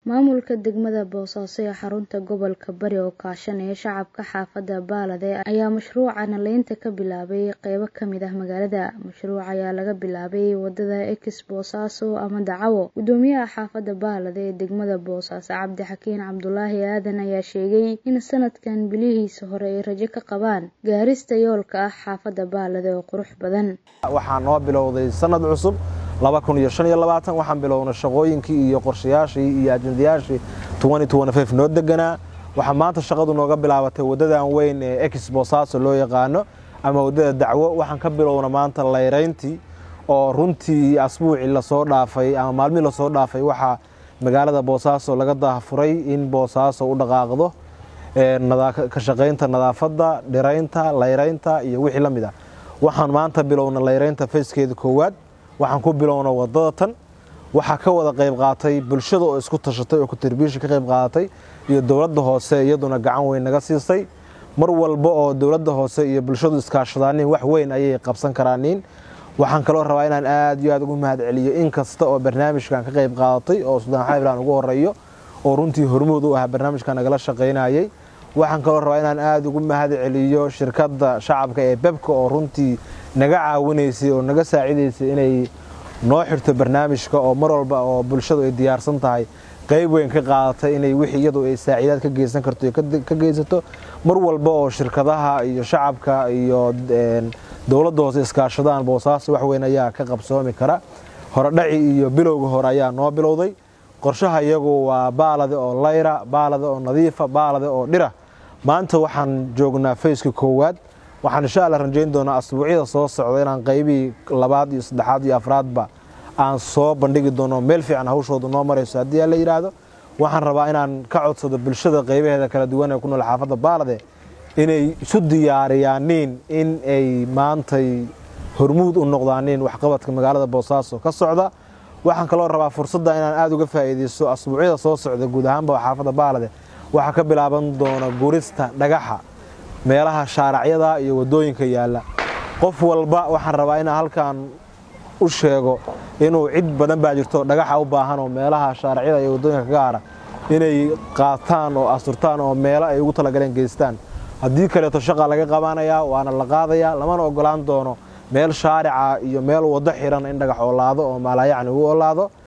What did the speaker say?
Maamulka degmada Boosaaso ee xarunta gobolka Bari oo kaashanaya shacabka xaafadda Baalade ayaa mashruuca nalaynta ka bilaabay qaybo ka mid ah magaalada. Mashruuca ayaa laga bilaabay wadada Ex Boosaaso ama Dacawo. Guddoomiyaha xaafadda Baalade ee degmada Boosaaso Cabdi Xakiin Cabdulaahi Aadan ayaa sheegay in sanadkan bilihiisa hore ay rajo ka qabaan gaarista yoolka ah xaafadda Baalade oo qurux badan. Waxaa noo bilowday sanad cusub laba kun iyo shan iyo labaatan waxaan bilownay shaqooyinkii iyo qorshayaashii iyo ajendayaashii twenty twenty five noo deganaa waxaa maanta shaqadu nooga bilaabatay wadadan weyn ee ex boosaaso loo yaqaano ama waddada dacwo waxaan ka bilowna maanta layrayntii oo runtii asbuucii lasoo dhaafay ama maalmihii lasoo dhaafay waxaa magaalada boosaaso laga daafuray in boosaaso u dhaqaaqdo ka shaqaynta nadaafadda dhiraynta layraynta iyo wixii la mid ah waxaan maanta bilowna layraynta fayskeeda koowaad waxaan ku bilowna wadada tan waxaa ka wada qayb qaatay bulshada oo isku tashatay oo kutirbiisha ka qayb qaadatay iyo dowladda hoose iyaduna gacan weyn naga siisay mar walba oo dowladda hoose iyo bulshadu iskaashadaanin wax weyn ayay qabsan karaanin waxaan kaloo rabaa inaan aad iyo aad ugu mahad celiyo in kasta oo barnaamijkan ka qayb qaadatay oo sudaan xayblan ugu horeeyo oo runtii hormuud u ah barnaamijkan nagala shaqaynayay waxaan kaloo rabaa inaan aada ugu mahad celiyo shirkadda shacabka ee bebka oo runtii naga caawinaysay oo naga saacidaysay inay noo xirto barnaamijka oo mar walba oo bulshadu ay diyaarsan tahay qayb weyn ka qaadatay inay wixii iyadu ay saaciidaad ka geysan karto iyo ka geysato mar walba oo shirkadaha iyo shacabka iyo dowladda hoose iskaashadaan boosaaso wax weyn ayaa ka qabsoomi kara horedhaci iyo bilowga hore ayaa noo bilowday qorshaha iyagu waa baalade oo layra baalade oo nadiifa baalade oo dhira maanta waxaan joognaa fayska koowaad waxaan insha alla rajayn doonaa asbuucyada soo socda inaan qaybihii labaad iyo saddexaad iyo afraadba aan soo bandhigi doono meel fiican hawshooda noo marayso haddii la yidhaahdo waxaan rabaa inaan ka codsado bulshada qaybaheeda kala duwan ee ku nool xaafadda baalade inay isu diyaariyaaniin in ay maantay hormuud u noqdaaniin waxqabadka magaalada boosaaso ka socda waxaan kaloo rabaa fursadda inaan aada uga faa'iidaysto asbuucyada soo socda guud ahaanba xaafadda baalade waxaa ka bilaaban doona gurista dhagaxa meelaha shaaracyada iyo waddooyinka yaalla qof walba waxaan rabaa inaan halkan u sheego inuu cid badan baa jirto dhagaxa u baahan oo meelaha shaaracyada iyo waddooyinka ka gaara inay qaataan oo asturtaan oo meelo ay ugu talagaleen geystaan haddii kaleeto shaqa laga qabanayaa waana la qaadayaa lamana ogolaan doono meel shaarica iyo meel waddo xiran in dhagax oolaado oo maalaayacni uu oolaado